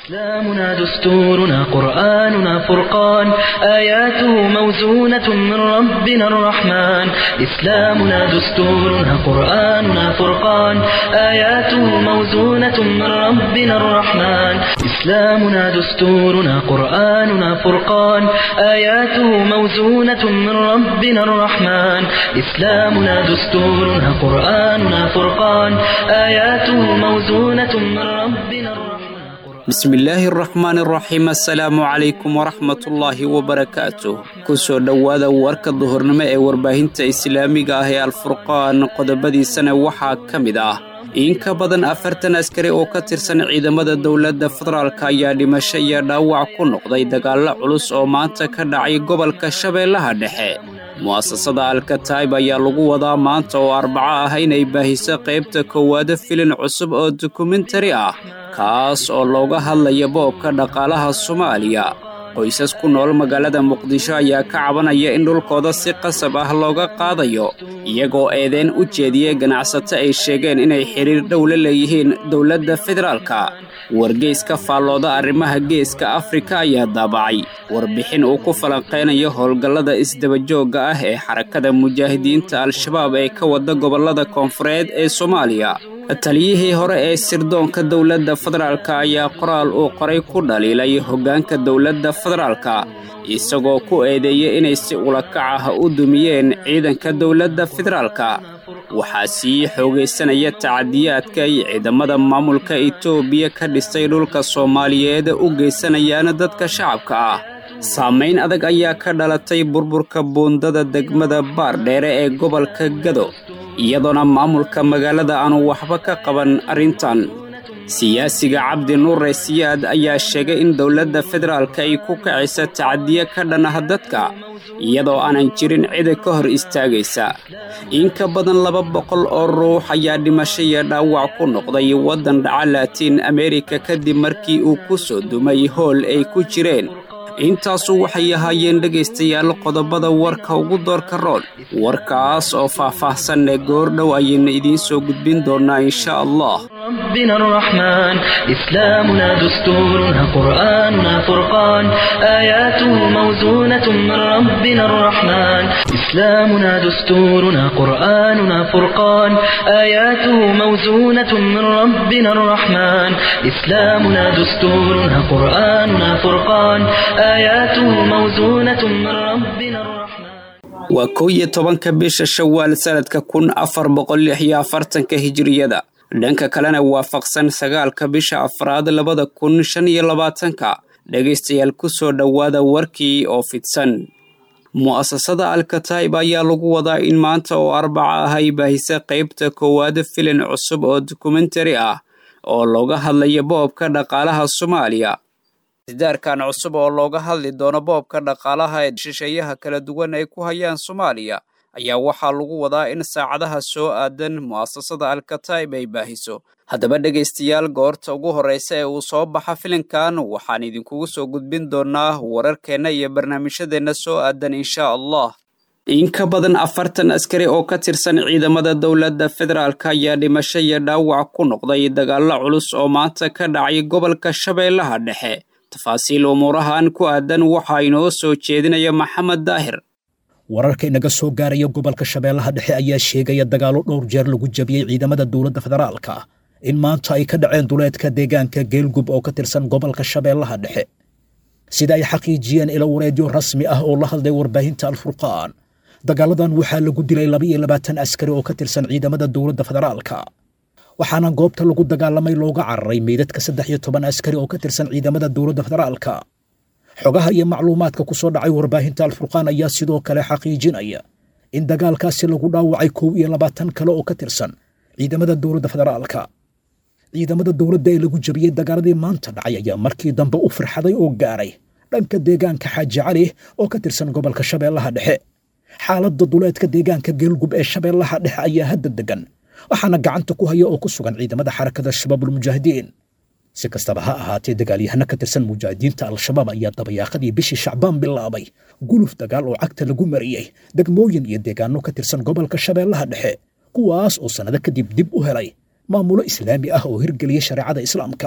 إسلامنا دستورنا قرآننا فرقان آياته موزونة من ربنا الرحمن إسلامنا دستورنا قرآننا فرقان آياته موزونة من ربنا الرحمن إسلامنا دستورنا قرآننا فرقان آياته موزونة من ربنا الرحمن إسلامنا دستورنا قرآننا فرقان آياته موزونة من ربنا الرحمن bismillaahi araxmaan araxiim assalaamu calaykum waraxmatullaahi wabarakaatuh ku soo dhowaada warka duhurnimo ee warbaahinta islaamiga ah ee alfurqaan qodobadiisana waxaa ka mid ah in ka badan afartan askari oo ka tirsan ciidamada dowladda federaalk ayaa dhimasho iyo dhaawac ku noqday dagaallo culus oo maanta ka dhacay gobolka shabeellaha dhexe mu'asasada alkataib ayaa lagu wadaa maanta oo arbaco ah inay baahiso qaybta koowaada filin cusub oo dokumentari ah kaas oo looga hadlaya boobka dhaqaalaha soomaaliya qoysas ku nool magaalada muqdisho ayaa ka cabanaya in dhulkooda si qasab ah looga qaadayo iyagoo eedeen u jeediyey ganacsato ay sheegeen inay xidhiir dhow la leeyihiin dowladda federaalka wargeyska faallooda arrimaha geeska afrika ayaa daabacay warbixin uu ku falanqaynayo howlgallada isdabajoogga ah ee xarakada mujaahidiinta al-shabaab ee ka wada gobollada koonfureed ee soomaaliya taliyihii hore ee sirdoonka dowladda federaalk ayaa qoraal uu qoray ku dhaliilay hoggaanka dowladda federaalka isagoo ku eedeeyey inay si ulakac ah u dumiyeen ciidanka dowladda federaalka waxaa sii xoogaysanaya tacadiyaadka ay ciidamada maamulka etoobiya ka dhistay dhulka soomaaliyeed u geysanayaan dadka shacabka ah saamayn adag ayaa ka dhalatay burburka buundada degmada baardheere ee gobolka gado iyadoona maamulka magaalada aanu waxba ka qaban arrintan siyaasiga cabdi nuure siyaad ayaa sheegay in dowladda federaalka ay ku kacaysa tacadiyo ka dhan ah dadka iyadoo aanan jirin cida ka hor istaagaysa in ka badan laba boqol oo ruux ayaa dhimasho iyo dhaawac ku noqday waddan dhaca laatiin amerika kadib markii uu ku soo dumay hool ay ku jireen intaasu waxay ahaayeen dhegaystayaal qodobada warka ugu doorka rool warkaas oo faah-faahsanne goordhow ayaynu idiin soo gudbin doonnaa insha allah ربنا الرحمن إسلامنا دستورنا قرآننا فرقان آياته موزونة من ربنا الرحمن إسلامنا دستورنا قرآننا فرقان آياته موزونة من ربنا الرحمن إسلامنا دستورنا قرآننا فرقان آياته موزونة من ربنا الرحمن waa kow iyo tobanka bisha shawaal sanadka kun afar boqol lix iyo afartanka hijiriyada dhanka kalena waafaqsan sagaalka bisha afraad labada kun shan iyo labaatanka dhegaystayaal ku soo dhowaada warkii oo fidsan mu'asasada alkataib ayaa lagu wadaa in maanta oo arbaca ah ay baahisa qaybta koowaada filin cusub oo dokumentari ah oo looga hadlayo boobka dhaqaalaha soomaaliya sidaarkan cusub oo looga hadli doono boobka dhaqaalaha ee shisheeyaha kala duwan ay ku hayaan soomaaliya ayaa waxaa lagu wadaa in saacadaha soo aadan mu'asasada alkataib ay baahiso haddaba dhegaystayaal goorta ugu horreysa ee uu soo baxa filinkan waxaan idinkugu soo gudbin doonnaa wararkeenna iyo barnaamijyadeenna soo aadan insha allah in ka badan afartan askari oo ka tirsan ciidamada dowladda federaalk ayaa dhimasho iyo dhaawac ku noqday dagaallo culus oo maanta ka dhacay gobolka shabeellaha dhexe tafaasiil umuurahan ku aadan waxaa inoo soo jeedinaya maxamed daahir wararka inaga soo gaaraya gobolka shabeellaha dhexe ayaa sheegaya dagaallo dhowr jeer lagu jabiyey ciidamada dowladda federaalka in maanta ay ka dhaceen duleedka deegaanka geelgub oo ka tirsan gobolka shabeellaha dhexe sida ay xaqiijiyeen ilo wareedyo rasmi ah oo la hadlay warbaahinta alfurqaan dagaaladan waxaa lagu dilay laba iyo labaatan askari oo ka tirsan ciidamada dowladda federaalka waxaana goobta lagu dagaalamay looga cararay meydadka saddex iyo toban askari oo ka tirsan ciidamada dowladda federaalka xogaha iyo macluumaadka ku soo dhacay warbaahinta alfurqaan ayaa sidoo kale xaqiijinaya in dagaalkaasi lagu dhaawacay kow iyo labaatan kale oo ka tirsan ciidamada dowladda federaalka ciidamada dowladda ee lagu jabiyey dagaaladii maanta dhacay ayaa markii dambe u firxaday oo gaaray dhanka deegaanka xaaji cali oo ka tirsan gobolka shabeellaha dhexe xaaladda duleedka deegaanka geelgub ee shabeellaha dhexe ayaa hadda degan waxaana gacanta ku haya oo ku sugan ciidamada xarakada shabaabulmujaahidiin si kastaba ha ahaatee dagaalyahano ka tirsan mujaahidiinta al-shabaab ayaa dabayaaqadii bishii shacbaan bilaabay guluf dagaal oo cagta lagu mariyey degmooyin iyo deegaano ka tirsan gobolka shabeellaha dhexe kuwaas oo sannado kadib dib u helay maamulo islaami ah oo hirgeliyey shareecada islaamka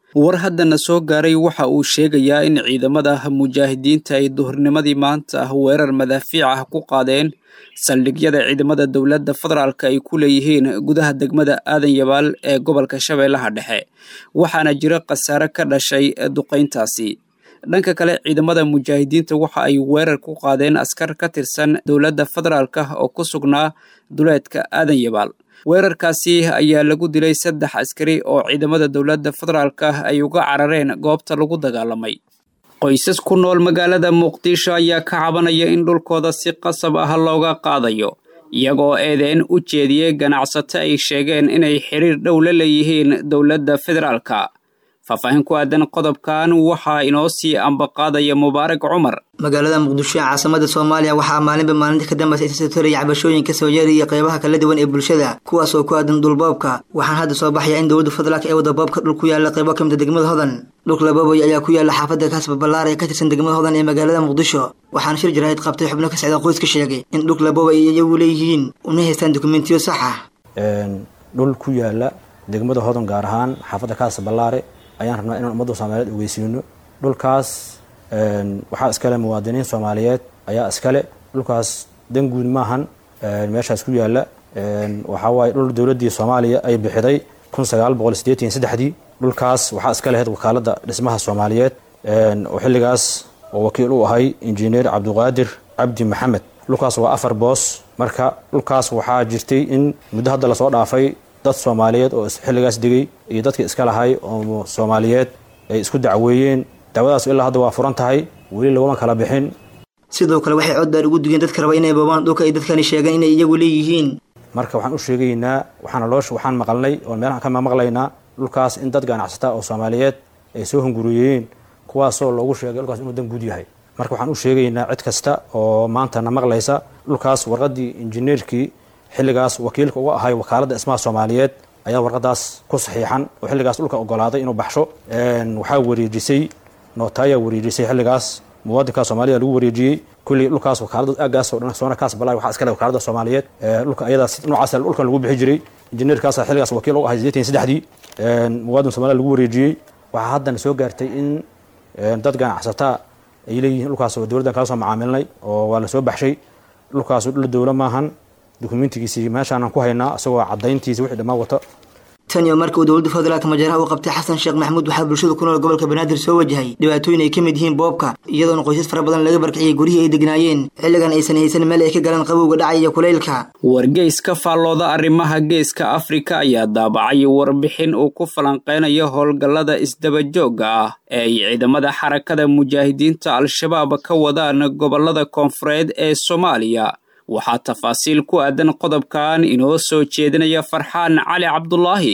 war haddana soo gaaray waxa uu sheegayaa in ciidamada mujaahidiinta ay duhurnimadii maanta weerar madaafiic ah ku qaadeen saldhigyada ciidamada dowladda federaalk ay ku leeyihiin gudaha degmada aadan yabaal ee gobolka shabeellaha dhexe waxaana jira khasaare ka dhashay duqayntaasi dhanka kale ciidamada mujaahidiinta waxa ay weerar ku qaadeen askar ka tirsan dowladda federaalk oo ku sugnaa duleedka aadan yabaal weerarkaasi ayaa lagu dilay saddex askari oo ciidamada dowladda federaalk ay uga carareen goobta lagu dagaalamay qoysas ku nool magaalada muqdisho ayaa ka cabanaya in dhulkooda si qasab ah looga qaadayo iyagoo eedeen u jeediyey ganacsato ay sheegeen inay xiriir dhow la leeyihiin dowladda federaalka faahfaahin ku aadan qodobkan waxaa inoo sii ambaqaadaya mubaarak cumar magaalada muqdisho ee caasimada soomaaliya waxaa maalinba maalinta ka dambaysa isasatoraya cabashooyinka soo yeeraya qeybaha kala duwan ee bulshada kuwaas oo ku aadan dhulboobka waxaan hadda soo baxaya in dowladda federaalk ee wada boobka dhul ku yaala qeybo ka mida degmada hodan dhulka laboobay ayaa ku yaala xaafadda kaasba ballaar ee ka tirsan degmada hodan ee magaalada muqdisho waxaana shir jaraahid qabtay xubno ka socda qoys ka sheegay in dhulka laboobay ay iyagu leeyihiin una haystaan dokumentiyo sax ah dhul ku yaala degmada hodan gaar ahaan xaafadda kaasa ballaare ayaan rabnaa inaan ummadda soomaaliyeed ogeysiino dhulkaas waxaa iskale muwaadiniin soomaaliyeed ayaa iskale dhulkaas dan guud maahan meeshaas ku yaala waxaa waaye dhul dowladdii soomaaliya ay bixiday kun sagaal boqol sideetan saddexdii dhulkaas waxaa iska lahayd wakaaladda dhismaha soomaaliyeed oo xilligaas oo wakiil u ahay injineer cabdiqaadir cabdi maxamed dhulkaas waa afar boos marka dhulkaas waxaa jirtay in muddo hadda lasoo dhaafay dad soomaaliyeed oo xilligaas degay iyo dadkii iska lahay oo soomaaliyeed ay isku dacweeyeen dacwadaas ilaa hadda waa furan tahay weli laguma kala bixin sidoo kale waxay cod dheer ugu digeen dadka raba inay boobaan dhulka ay dadkani sheegeen inay iyagu leeyihiin marka waxaan u sheegaynaa waxaana loo waxaan maqalnay oo meelahan ka maqlaynaa dhulkaas in dad ganacsata oo soomaaliyeed ay soo hunguriyeen kuwaasoo loogu sheegay dhulkaas inuu dan guud yahay marka waxaan u sheegaynaa cid kasta oo maantana maqlaysa dhulkaas warqaddii injineerkii xilligaas wakiilka uga ahay wakaaladda dhismaha soomaaliyeed ayaa warqadaas ku saxiixan oo xilligaas dhulka ogolaaday inuu baxsho waxaa wareejisay nootayaa wareejisay xilligaas muwaadinka soomaalida lagu wareejiyey kullii dhulkaas wakaalada aagaas oo dhan soona kaas balaa waxaa iskale wakaalada soomaaliyeed dhulka ayadaas noocaas dhulkan lagu bixi jiray injineerkaasa xilligaas wakiil u ahay sideetan saddexdii muwaadin soomaalida lagu wareejiyey waxaa haddana soo gaartay in dad ganacsataa ay leeyihiin dhulkaas oo dowladdan kala soo macaamilnay oo waa lasoo baxshay dhulkaas dhul dowla maahan dokumentigiisii meeshaanan ku haynaa isagoo caddayntiisa wixii dhammaan wato tan iyo marka uu dowladda federaalka majaaraha u qabtay xasan sheekh maxamuud waxaa bulshada ku nool gobolka banaadir soo wajahay dhibaatooyin ay ka mid yihiin boobka iyadoona qoysas fara badan laga barkiciyey guryihii ay degnaayeen xilligan aysan haysan meel ay ka galaan qabowga dhacay iyo kulaylka wargeys ka faallooda arrimaha geeska afrika ayaa daabacay warbixin uu ku falanqeynayo howlgallada isdabajoogga ah ee ay ciidamada xarakada mujaahidiinta al-shabaab ka wadaan gobollada koonfureed ee soomaaliya waxaa tafaasiil ku aadan qodobkan inoo soo jeedinaya farxaan cali cabdulaahi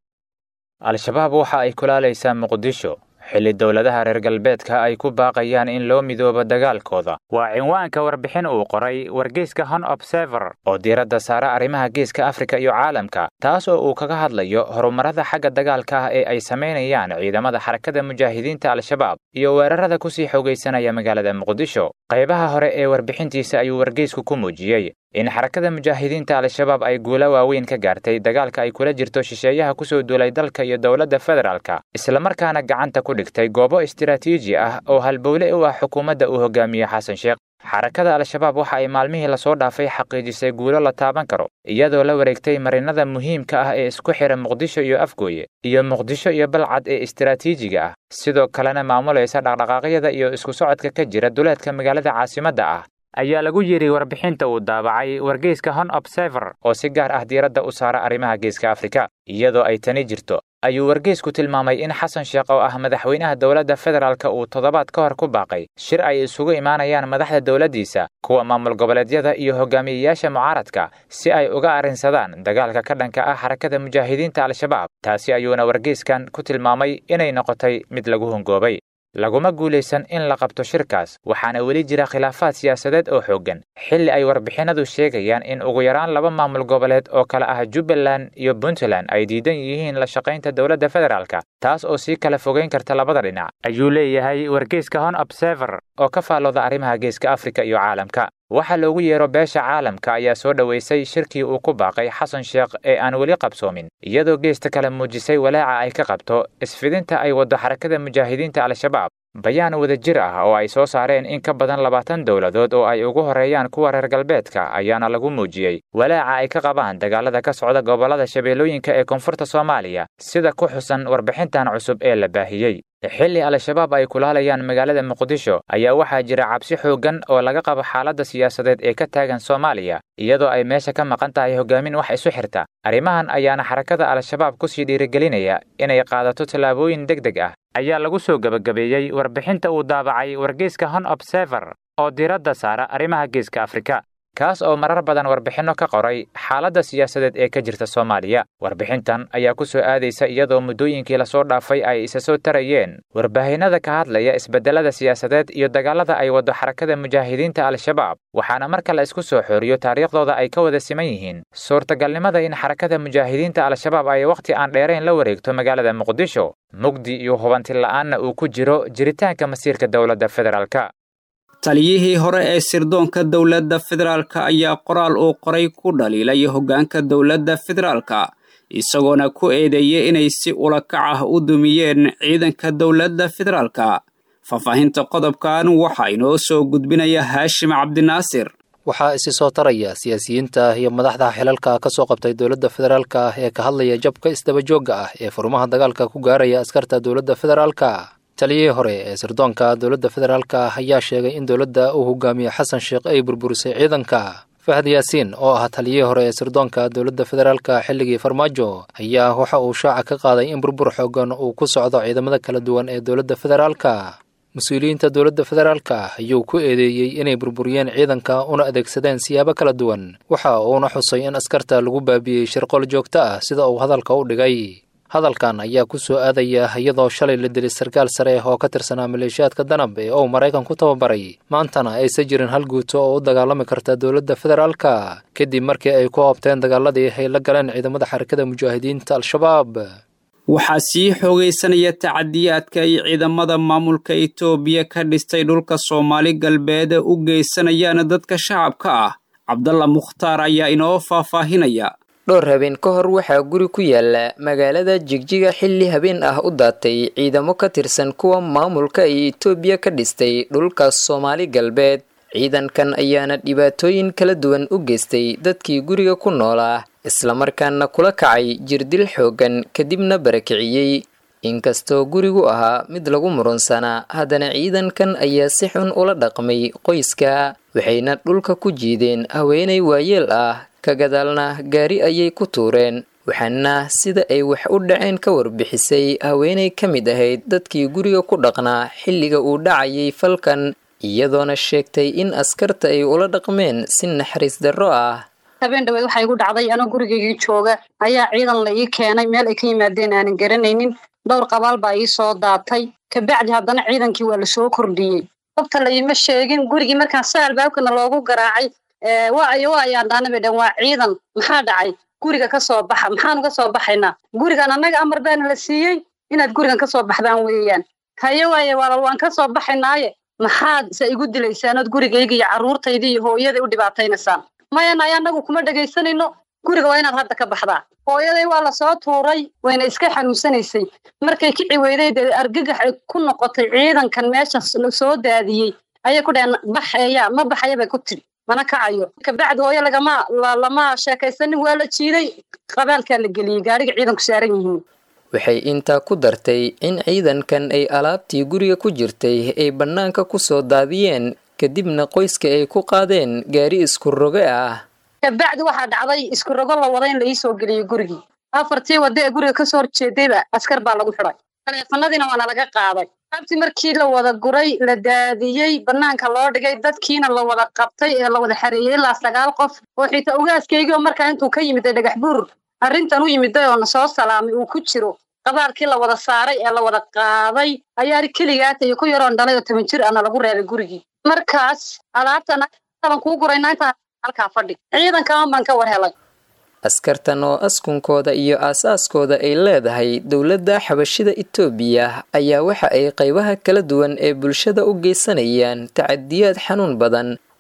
al-shabaab waxa ay kulaalaysaa muqdisho xilli dowladaha reer galbeedka ay ku baaqayaan in loo midoobo dagaalkooda waa cinwaanka warbixin uu qoray wargeyska hon observer oo diiradda saara arrimaha geeska afrika iyo caalamka taas oo uu kaga hadlayo horumarada xagga dagaalka ah ee ay samaynayaan ciidamada xarakada mujaahidiinta al-shabaab iyo weerarada kusii xoogaysanaya magaalada muqdisho qaybaha hore ee warbixintiisa ayuu wargeysku ku muujiyey in xarakada mujaahidiinta al-shabaab ay guulo waaweyn ka gaartay dagaalka ay kula jirto shisheeyaha kusoo duulay dalka iyo dowladda federaalka islamarkaana gacanta ku dhigtay goobo istiraatiiji ah oo halbowle u ah xukuumadda uu hogaamiye xasan sheekh xarakada al-shabaab waxa ay maalmihii lasoo dhaafay xaqiijisay guulo la taaban karo iyadoo la wareegtay marinada muhiimka ah ee isku xidha muqdisho iyo afgooye iyo muqdisho iyo balcad ee istiraatiijiga ah sidoo kalena maamulaysa dhaqdhaqaaqyada iyo isku socodka ka jira duleedka magaalada caasimadda ah ayaa lagu yidhi warbixinta uu daabacay wargeyska hon observer oo si gaar ah diiradda u saara arrimaha geeska afrika iyadoo ay tani jirto ayuu wargeysku tilmaamay in xasan sheekh oo ah madaxweynaha dowladda federaalka uu toddobaad ka hor ku baaqay shir ay isugu imaanayaan madaxda dowladdiisa kuwa maamul goboleedyada iyo hogaamiyeyaasha mucaaradka si ay uga arrinsadaan dagaalka ka dhanka ah xarakada mujaahidiinta al-shabaab taasi ayuuna wargeyskan ku tilmaamay inay noqotay mid lagu hongoobay laguma guulaysan in la qabto shirkaas waxaana weli jira khilaafaad siyaasadeed oo xooggan xilli ay warbixinadu sheegayaan in ugu yaraan laba maamul goboleed oo kale ah jubbaland iyo puntland ay diidan yihiin la shaqaynta dowladda federaalka taas oo sii kala fogeyn karta labada dhinac ayuu leeyahay wargeyska hon observer oo ka faallooda arrimaha geeska afrika iyo caalamka waxa loogu yeero beesha caalamka ayaa soo dhoweysay shirkii uu ku baaqay xasan sheekh ee aan weli qabsoomin iyadoo geesta kale muujisay walaaca ay ka qabto isfidinta ay waddo xarakada mujaahidiinta al-shabaab bayaan wadajir ah oo ay soo saareen in ka badan labaatan dowladood oo ay ugu horeeyaan kuwa reer galbeedka ayaana lagu muujiyey walaaca ay ka qabaan dagaalada ka socda gobollada shabeellooyinka ee koonfurta soomaaliya sida ku xusan warbixintan cusub ee la baahiyey xilli al-shabaab ay kulaalayaan magaalada muqdisho ayaa waxaa jira cabsi xooggan oo laga qabo xaaladda siyaasadeed ee ka taagan soomaaliya iyadoo ay meesha ka maqan tahay hogaamin wax isu xirta arrimahan ayaana xarakada al-shabaab kusii dhiirigelinaya inay qaadato tallaabooyin deg deg ah ayaa lagu soo gebagabeeyey warbixinta uu daabacay wargeyska hon observer oo diiradda saara arrimaha geeska afrika kaas oo marar badan warbixinno ka qoray xaaladda siyaasadeed ee ka jirta soomaaliya warbixintan ayaa ku soo aadaysa iyadoo muddooyinkii lasoo dhaafay ay isa soo tarayeen warbaahinnada ka hadlaya isbeddellada siyaasadeed iyo dagaalada ay waddo xarakada mujaahidiinta al-shabaab waxaana marka la isku soo xooriyo taariikhdooda ay ka wada siman yihiin suurtagalnimada in xarakada mujaahidiinta al-shabaab ay wakhti aan dheerayn la wareegto magaalada muqdisho mugdi iyo hubanti la'aanna uu ku jiro jiritaanka masiirka dowladda federaalka taliyihii hore ee sirdoonka dowladda federaalka ayaa qoraal uu qoray ku dhaliilay hoggaanka dowladda federaalka isagoona ku eedeeyey inay si ulakac ah u dumiyeen ciidanka dowladda federaalka faahfaahinta qodobkan waxaa inoo soo gudbinaya haashim cabdinaasir waxaa isi soo taraya siyaasiyiinta iyo madaxda xilalka ka soo qabtay dowladda federaalka ee ka hadlaya jabka isdabajoogga ah ee furmaha dagaalka ku gaaraya askarta dowladda federaalka taliyihii hore ee sirdoonka dowladda federaalka ayaa sheegay in dowladda uu hogaamiye xasan sheekh ay burburisay ciidanka fahad yaasiin oo ah taliyihii hore ee sirdoonka dowladda federaalka xilligii farmaajo ayaa waxa uu shaaca ka qaaday in burbur xoogan uu ku socdo ciidamada kala duwan ee dowladda federaalka mas-uuliyiinta dowladda federaalka ayuu ku eedeeyey inay burburiyeen ciidanka una adeegsadeen siyaabo kala duwan waxa uuna xusay in askarta lagu baabi'iyey shirqool joogto ah sida uu hadalka u dhigay hadalkan ayaa ku soo aadaya iyadoo shalay la dilay sarkaal sare oo ka tirsanaa maleeshiyaadka danab ee uu maraykan ku tababaray maantana aysan jirin hal guuto oo u dagaalami karta dowladda federaalka kadib markii ay ku oobteen dagaaladii ay la galeen ciidamada xarakada mujaahidiinta al-shabaab waxaa sii xoogaysanaya tacadiyaadka ay ciidamada maamulka itoobiya ka dhistay dhulka soomaali galbeed u geysanayaan dadka shacabka ah cabdalla mukhtaar ayaa inoo faahfaahinaya dhowr habeen ka hor waxaa guri ku yaala magaalada jigjiga xilli habeen ah u daatay ciidamo ka tirsan kuwa maamulka ay itoobiya ka dhistay dhulka soomaali galbeed ciidankan ayaana dhibaatooyin kala duwan u geystay dadkii guriga ku noolaa islamarkaana kula kacay jirdil xooggan kadibna barakiciyey inkastoo gurigu ahaa mid lagu murunsanaa haddana ciidankan ayaa si xun ula dhaqmay qoyska waxayna dhulka ku jiideen haweenay waayeel ah ka gadaalna gaari ayay ku tuureen waxaana sida ay wax u dhaceen ka warbixisay haweenay ka mid ahayd dadkii guriga ku dhaqnaa xilliga uu dhacayay falkan iyadoona sheegtay in askarta ay ula dhaqmeen si naxariis darro ah habeen dhaweed waxaa igu dhacday anoo gurigaygii jooga ayaa ciidan la ii keenay meel ay ka yimaadeen aanan garanaynin dhowr qabaal baa ii soo daatay kabacdi haddana ciidankii waa lasoo kordhiyey qofta la iima sheegin gurigii markaan sa albaabkana loogu garaacay waayo waayaan dhaana bay dhan waa ciidan maxaa dhacay guriga ka soo baxa maxaanu ka soo baxaynaa gurigan annaga amar baana la siiyey inaad gurigan ka soo baxdaan weeyaan haye waaye waalal waan ka soo baxaynaaye maxaad se igu dilaysaan ood gurigayga iyo carruurtayda iyo hooyaday u dhibaataynaysaan mayanay annagu kuma dhegaysanayno guriga waa inaad hadda ka baxdaa hooyaday waa lasoo tuuray wayna iska xanuunsanaysay markay kici weyday dee argagax ay ku noqotay ciidankan meesha soo daadiyey ayay ku dhaheen baxeeya ma baxaya bay ku tidhi mana kacayo kabacdi hooyo lagama lama sheekaysanin waa la jiiday qabaalkaa la geliyey gaariga ciidanku saaran yihiin waxay intaa ku dartay in ciidankan ay alaabtii guriga ku jirtay ay bannaanka ku soo daadiyeen kadibna qoyska ay ku qaadeen gaari isku roge ah kabacdi waxaa dhacday isku rogo la wada in la iisoo geliyey gurigii afartii wadda ee guriga kasoo horjeedayba askar baa lagu xidhay taleefanadiina waana laga qaaday abti markii la wada guray la daadiyey bannaanka loo dhigay dadkiina la wada qabtay ee la wada xareeyey ilaa sagaal qof oo xitaa ugaaskaygii oo markaa intuu ka yimiday dhagax buur arrintan u yimiday oo na soo salaamay uu ku jiro qabaalkii la wada saaray ee la wada qaaday ayaa keligaata iyo ku yaroon dhalay oo toban jir ana lagu reebay gurigii markaas alaabtan kuu guraynaa intaa halkaa fadhi ciidankaman baan ka war helay askartan oo askunkooda iyo aasaaskooda ay leedahay dowladda xabashida itoobiya ayaa waxa ay qaybaha kala duwan ee bulshada u geysanayaan tacadiyaad xanuun badan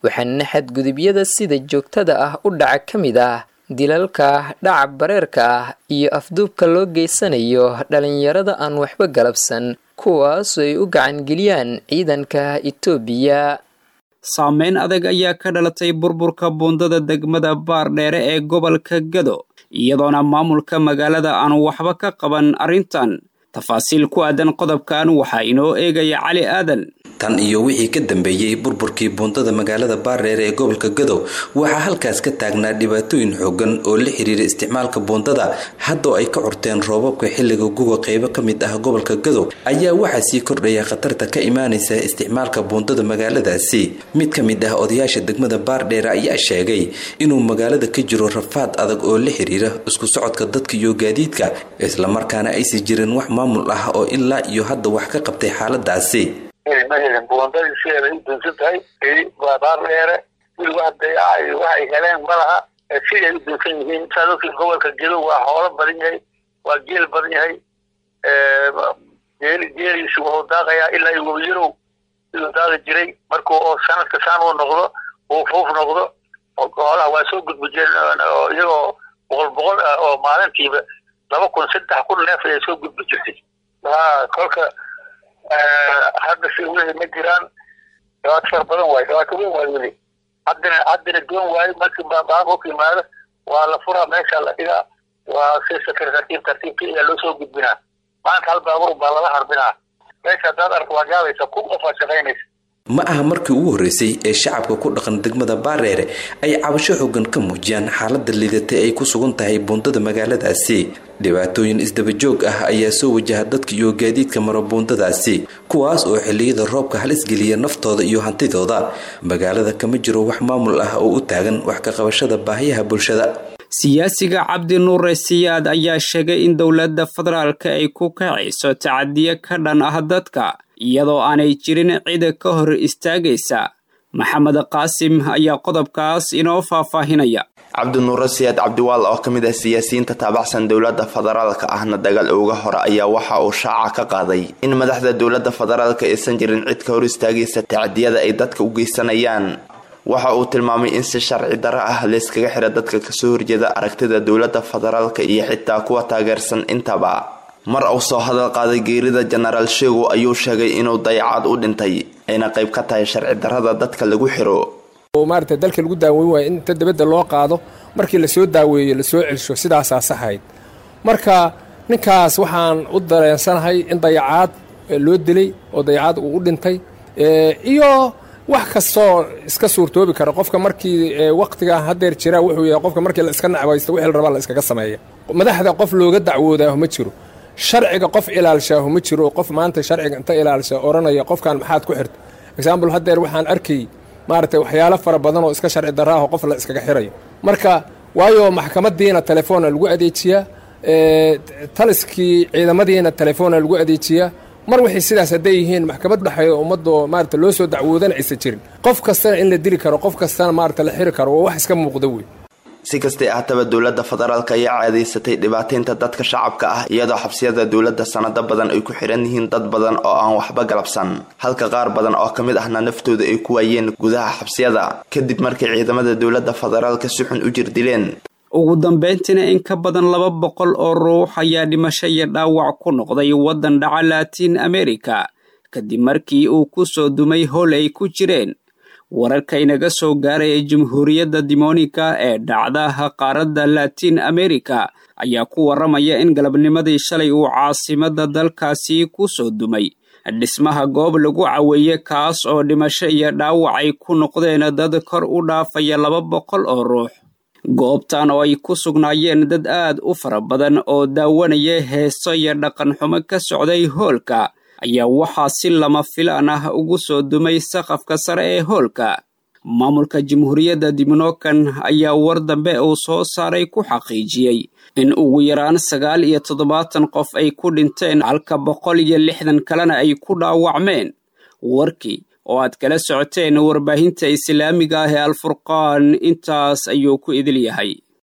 waxaana xadgudubyada sida joogtada ah u dhaca ka mid ah dilalka dhaca bareerka ah iyo afduubka loo geysanayo dhalinyarada aan waxba galabsan kuwaas ay u gacangeliyaan ciidanka itoobiya saameyn adag ayaa ka dhalatay burburka buundada degmada baardheere ee gobolka gado iyadoona maamulka magaalada aan waxba ka qaban arrintan tafaasiil ku aadan qodobkan waxaa inoo eegaya cali aadan tan iyo wixii ka dambeeyey burburkii buundada magaalada baardheere ee gobolka gadow waxaa halkaas ka taagnaa dhibaatooyin xoogan oo la xiriira isticmaalka buundada haddoo ay ka curteen roobabka xilliga guga qeybo ka mid ah gobolka gadow ayaa waxaa sii kordhaya khatarta ka imaanaysa isticmaalka buundada magaaladaasi mid ka mid ah odayaasha degmada baardheere ayaa sheegay inuu magaalada ka jiro rafaad adag oo la xiriira isku socodka dadka iyo gaadiidka islamarkaana aysan jirin wax maamul ah oo ilaa iyo hadda wax ka qabtay xaaladaasi mahelin buundadii sideeda u dunsan tahay waa baar dheere weli wax dayacay waxay heleen malaha siday u dunsan yihiin saa dadkii gobolka gedo waa hoolo badan yahay waa geel badan yahay geel geeliisu wuxuu daaqayaa ilaa iyo wabiyarow siduu daaqi jiray markuu oo sanadka saan uu noqdo uu fuuf noqdo hoolaha waa soo gudbi jireen iyagoo boqol boqol ah oo maalintiiba laba kun saddex kun neef ayay soo gudbi jirtay ha kolka hadda si wixii ma jiraan dhibaato fara badan waayo dhibaato weyn waayo weli haddina haddina doon waayo markii baanka ku yimaado waa la furaa meesha la dhigaa waa si sakar tartiib tartiibka ayaa loo soo gudbinaa maanta hal baabur baa lala harbinaa meesha haddaad arko waa gaabaysa kun qof aa shaqaynaysa ma aha markii ugu horreysay ee shacabka ku dhaqan degmada baareere ay cabasho xoogan ka muujiyaan xaalada liidatay ay ku sugan tahay buundada magaaladaasi dhibaatooyin isdabajoog ah ayaa soo wajaha dadka iyo gaadiidka mara buundadaasi kuwaas oo xilliyada roobka halis geliya naftooda iyo hantidooda magaalada kama jiro wax maamul ah oo u taagan wax ka qabashada baahiyaha bulshada siyaasiga cabdi nuure siyaad ayaa sheegay in dowladda federaalka ay ku kacayso tacadiyo ka dhan ah dadka iyadoo aanay jirin cida ka hor istaagaysa maxamed qaasim ayaa qodobkaas inoo faahfaahinaya cabdinuure siyaad cabdiwaal oo ka mid ah siyaasiyiinta taabacsan dowladda federaalka ahna dagaal uga hore ayaa waxa uu shaaca ka qaaday in madaxda dowladda federaalka aysan jirin cid ka hor istaagaysa tacadiyada ay dadka u geysanayaan waxa uu tilmaamay in si sharci darro ah layskaga xira dadka kasoo horjeeda aragtida dowladda federaalka iyo xitaa kuwa taageersan intaba mar uu soo hadal qaaday geerida jenaraal sheego ayuu sheegay inuu dayacaad u dhintay ayna qayb ka tahay sharci darrada dadka lagu xiro maarata dalka lagu daaweyn waayo in inta dabadda loo qaado markii lasoo daaweeyo lasoo celsho sidaasaa saxayd marka ninkaas waxaan u dareensanahay in dayacaad loo dilay oo dayacaad uu u dhintay iyo wax kastoo iska suurtoobi kara qofka markii waqtiga hadeer jira wuxuu yahay qofka markii la iska nacbaysto wixii la rabaa la iskaga sameeya madaxda qof looga dacwoodaahu ma jiro sharciga qof ilaalshaahu ma jiro qof maanta sharciga inta ilaalsha oranaya qofkan maxaad ku xirta example hadeer waxaan arkay maaragtay waxyaalo fara badan oo iska sharci daraaho qof la iskaga xirayo marka waayo maxkamadiina telefoona lagu adeejiyaa taliskii ciidamadiina telefoona lagu adeejiyaa mar waxay sidaas hadday yihiin maxkamad dhexeeya ummadoo maarata loo soo dacwoodana aysan jirin qof kastana in la dili karo qof kastana maarata la xiri karo waa wax iska muuqda wey si kastay ahataba dowladda federaalka ayaa caadaysatay dhibaataynta dadka shacabka ah iyadoo xabsiyada dowladda sanado badan ay ku xiran yihiin dad badan oo aan waxba galabsan halka qaar badan oo ka mid ahna naftooda ay ku waayeen gudaha xabsiyada kadib markay ciidamada dowladda federaalka si xun u jirdileen ugu dambayntiina in ka badan laba boqol oo ruux ayaa dhimasho iyo dhaawac ku noqday waddan dhaca laatiin amerika kadib markii uu ku soo dumay howl ay ku jireen wararka inaga soo gaaraya jamhuuriyadda dimonika ee dhacdaha qaaradda laatiin amerika ayaa ku warramaya in galabnimadii shalay uu caasimadda dalkaasi ku soo dumay dhismaha goob lagu caweeye kaas oo dhimasho iyo dhaawac ay ku noqdeen dad kor u dhaafaya laba boqol oo ruux goobtan oo ay ku sugnaayeen dad aad u fara badan oo daawanaya heeso iyo dhaqan xumo ka socday hoolka ayaa waxaa si lama filaan ah ugu soo dumay saqafka sare ee hoolka maamulka jamhuuriyadda diminokan ayaa war dambe uu soo saaray ku xaqiijiyey in ugu yaraan sagaal iyo toddobaatan qof ay ku dhinteen halka boqol iyo lixdan kalena ay ku dhaawacmeen warkii oo aad kala socoteen warbaahinta islaamiga ah ee alfurqaan intaas ayuu ku idil yahay